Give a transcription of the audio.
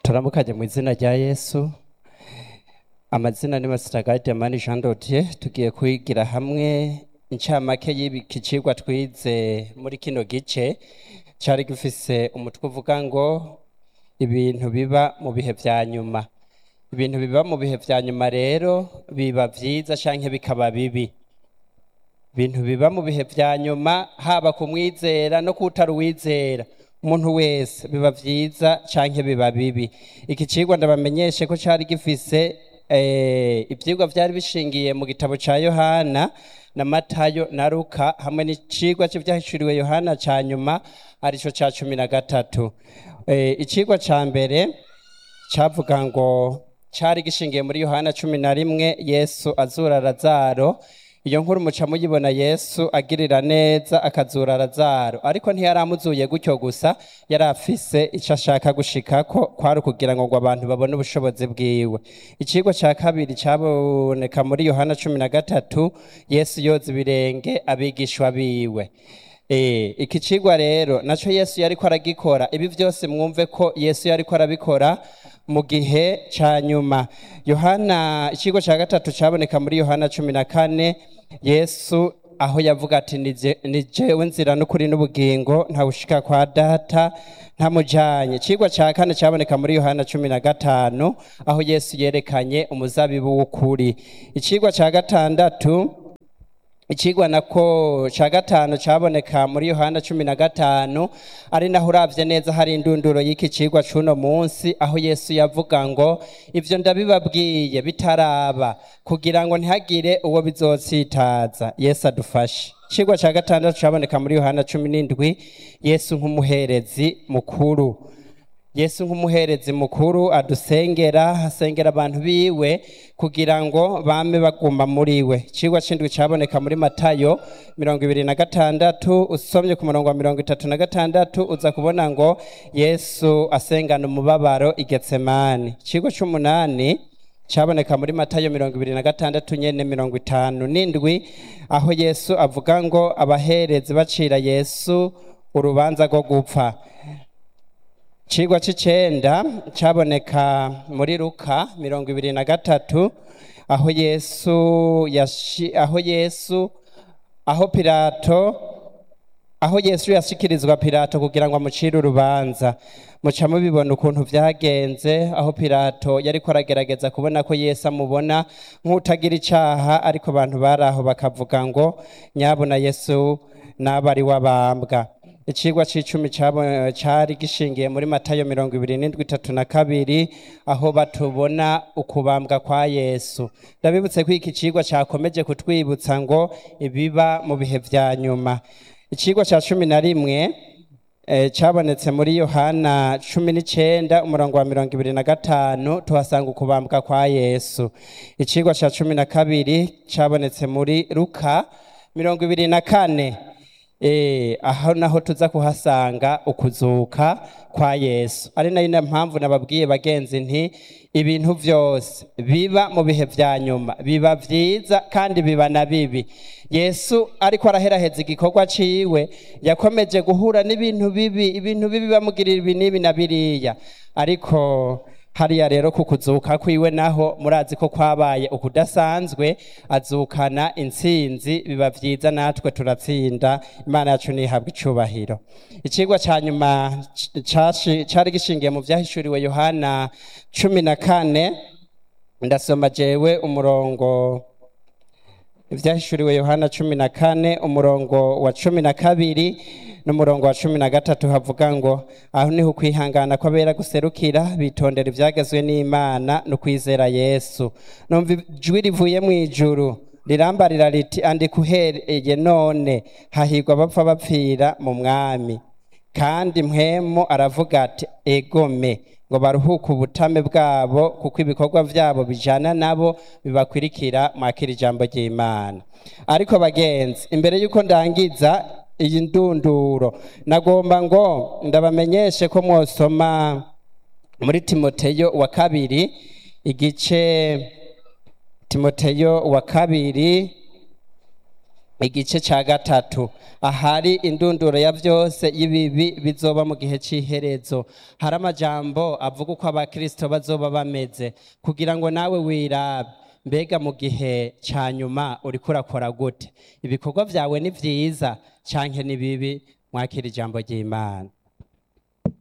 turamukanye mu izina rya yesu amazina ni masitagade mani jean dodier tugiye kwigira hamwe incamake y'iki cigwa twize muri kino gice cari gifise umutwe uvuga ngo ibintu biba mu bihe vya nyuma ibintu biba mu bihe vya nyuma rero biba vyiza canke bikaba bibi ibintu biba mu bihe vya nyuma haba kumwizera no kutari uwizera umuntu wese biba vyiza canke biba bibi iki cigwa ndabamenyeshe ko cari gifise eh, ivyigwa vyari bishingiye mu gitabo ca yohana na matayo na luka hamwe n'icigwa c'ivyahishuriwe yohana ca nyuma arico ca cumi na gatatu eh, icigwa ca mbere cavuga ngo cari gishingiye muri yohana cumi na rimwe yesu azura lazaro iyo nkuru muca muyibona yesu agirira neza akazura lazaro ariko ntiyaramuzuye gutyo gusa yari afise ico ashaka gushikako kwari ukugira ngo ngo abantu babone ubushobozi bwiwe icigwa ca kabiri caboneka muri yohana cumi na gatatu yesu yoza ibirenge abigishwa biwe Eh, iki cigwa rero naco yesu yariko aragikora ibi vyose mwumve ko yesu yariko arabikora mu gihe ca nyuma yohana icigwa ca gatatu caboneka muri yohana cumi na kane yesu aho yavuga ati "Ni je- ni jewe nzira n'ukuri n'ubugingo ntawushika kwa data ntamujanye icigwa ca kane caboneka muri yohana cumi na gatanu aho yesu yerekanye umuzabibu w'ukuri icigwa ca gatandatu Icigwa nako ca gatanu caboneka muri Yohana cumi na gatanu ari naho uravye neza hari indunduro y'iki cigwa c'uno munsi aho Yesu yavuga ngo ivyo ndabibabwiye bitaraba kugira ngo ntihagire uwo bizotsitaza Yesu adufashe icigwa ca gatandatu caboneka muri Yohana cumi n'indwi Yesu nk'umuherezi mukuru yesu nk'umuherezi mukuru adusengera asengera abantu biwe kugira ngo bame baguma muri we icigwa c'indwi caboneka muri matayo mirongo ibiri na gatandatu usomye ku murongo wa mirongo itatu na gatandatu uza kubona ngo yesu asengana umubabaro i getsemani icigwa c'umunani caboneka muri matayo mirongo ibiri na gatandatu nyene mirongo itanu n'indwi aho yesu avuga ngo abaherezi bacira yesu urubanza rwo gupfa Cigwa c'icenda caboneka muri Luka mirongo ibiri na gatatu aho Yesu yashi, aho Yesu aho Pilato aho Yesu yashikirizwa Pilato kugira ngo amucire urubanza muca mubibona ukuntu vyagenze aho Pilato yariko aragerageza kubona ko Yesu amubona nk'utagira icaha ariko abantu bari aho bakavuga ngo nyabuna Yesu naba ari wabambwa icigwa c'icumi cabo- cari gishingiye muri matayo mirongo ibiri n'indwi itatu na kabiri aho batubona ukubambwa kwa yesu ndabibutse ko iki cigwa cakomeje kutwibutsa ngo ibiba mu bihe vya nyuma icigwa ca cumi na rimwe eh, cabonetse muri yohana cumi n'icenda umurongo wa mirongo ibiri na gatanu tuhasanga ukubambwa kwa yesu icigwa ca cumi na kabiri cabonetse muri luka mirongo ibiri na kane Eh, aho naho tuza kuhasanga ukuzuka kwa Yesu ari nayo na mpamvu nababwiye bagenzi nti ibintu vyose biba mu bihe vya nyuma biba vyiza kandi biba na bibi Yesu ariko araheraheza igikorwa ciwe yakomeje guhura n'ibintu bibi ibintu bibi bamugirira ibi n'ibi na biriya ariko hariya rero ku kuzuka kwiwe naho murazi ko kwabaye ukudasanzwe azukana intsinzi biba vyiza natwe turatsinda imana yacu nihabwa icubahiro icigwa ca nyuma c- cashi- cari gishingiye mu vyahishuriwe yohana cumi na kane ndasoma jewe umurongo ivyahishuriwe yohana cumi na kane umurongo wa cumi na kabiri n'umurongo wa cumi na gatatu havuga ngo aho niho ukwihangana kw'abera guserukira bitondera ivyagezwe n'imana no kwizera yesu numva ijwi rivuye mu ijuru rirambarira riti andika uhereye none hahirwa abapfa bapfira mu mwami kandi mpwemu aravuga ati egome ngo baruhuke ubutame bwabo kuko ibikorwa vyabo bijana nabo bibakwirikira mwakira ijambo ry'imana ariko bagenzi imbere y'uko ndangiza iyi ndunduro nagomba ngo ndabamenyeshe ko mwosoma muri timoteyo wa kabiri igice timoteyo wa kabiri igice cya gatatu ahari indunduro ya byose y'ibibi bizoba mu gihe cy'iherezo hari amajambo avuga uko abakirisito bazoba bameze kugira ngo nawe wirabe mbega mu gihe cya nyuma uriko urakora gute ibikorwa byawe ni byiza cyangwa ni bibi mwakira ijambo ry'imana